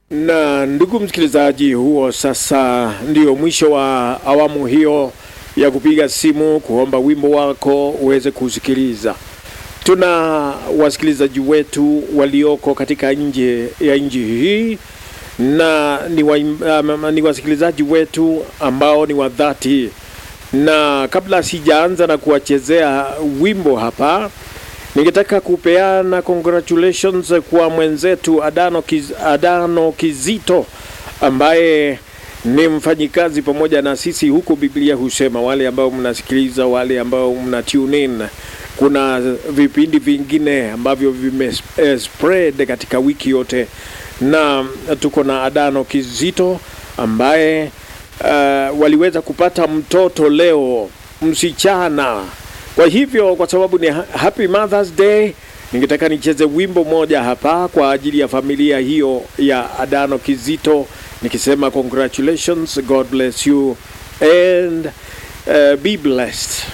Na ndugu msikilizaji, huo sasa ndio mwisho wa awamu hiyo ya kupiga simu kuomba wimbo wako uweze kusikiliza. Tuna wasikilizaji wetu walioko katika nje ya nchi hii na ni, wa, um, ni wasikilizaji wetu ambao ni wa dhati, na kabla sijaanza na kuwachezea wimbo hapa ningetaka kupeana congratulations kwa mwenzetu Adano, Kiz, Adano Kizito ambaye ni mfanyikazi pamoja na sisi huko. Biblia husema wale ambao mnasikiliza, wale ambao mna tune in, kuna vipindi vingine ambavyo vime eh, spread katika wiki yote, na tuko na Adano Kizito ambaye uh, waliweza kupata mtoto leo, msichana kwa hivyo kwa sababu ni Happy Mother's Day, ningetaka nicheze wimbo moja hapa kwa ajili ya familia hiyo ya Adano Kizito, nikisema congratulations, God bless you and uh, be blessed.